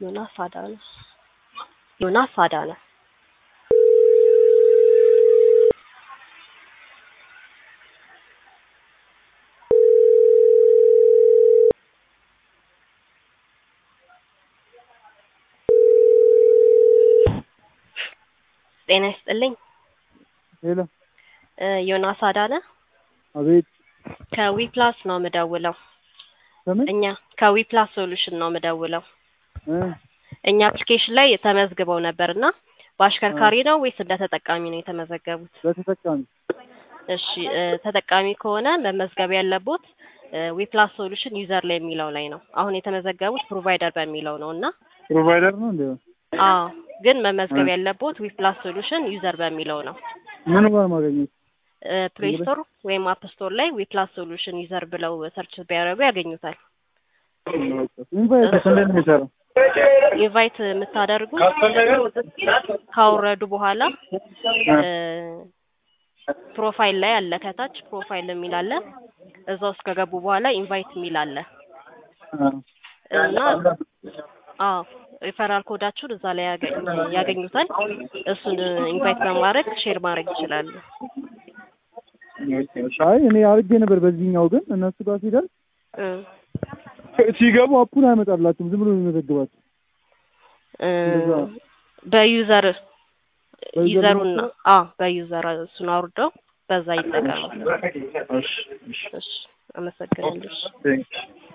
ዮናስ አዳነ ዮናስ አዳነ ጤና ይስጥልኝ ሄሎ እ ዮናስ አዳነ አቤት ከዊፕላስ ነው የምደውለው ከምን እኛ ከዊፕላስ ሶሉሽን ነው የምደውለው እ እኛ አፕሊኬሽን ላይ ተመዝግበው ነበርና በአሽከርካሪ ነው ወይስ እንደ ተጠቃሚ ነው የተመዘገቡት? በተጠቃሚ እሺ እ ተጠቃሚ ከሆነ መመዝገብ ያለቦት ዊፕላስ ሶሉሽን ዩዘር ላይ የሚለው ላይ ነው። አሁን የተመዘገቡት ፕሮቫይደር በሚለው ነው እና ፕሮቫይደር ነው እንዴ? አዎ ግን መመዝገብ ያለቦት ዊፕላስ ሶሉሽን ዩዘር በሚለው ነው። ምን ጋር ማገኘት? ፕሌይ ስቶር ወይም አፕ ስቶር ላይ ዊፕላስ ሶሉሽን ዩዘር ብለው ሰርች ቢያደርጉ ያገኙታል። ኢንቫይት እንዴት ነው የሚሰራው? ኢንቫይት የምታደርጉት ካወረዱ በኋላ እ ፕሮፋይል ላይ አለ ከታች ፕሮፋይል የሚል አለ። እዛ ውስጥ ከገቡ በኋላ ኢንቫይት የሚል አለ እና አዎ ሪፈራል ኮዳችሁን እዛ ላይ ያገኝ- ያገኙታል። እሱን ኢንቫይት በማድረግ ሼር ማድረግ ይችላሉ። አይ እኔ አድርጌ ነበር በዚህኛው ግን እነሱ ጋር ሲደርስ እ ሲገቡ አፑን አይመጣላችሁም ዝም ብሎ ነው የሚመዘግባችሁ። እ እንደዛ። በዩዘር በዩዘር ዩዘሩን ነው? አዎ በዩዘር እሱን አውርደው በዛ ይጠቀሙ። እሺ እሺ እሺ አመሰግናለሁ። እሺ። ቴንክ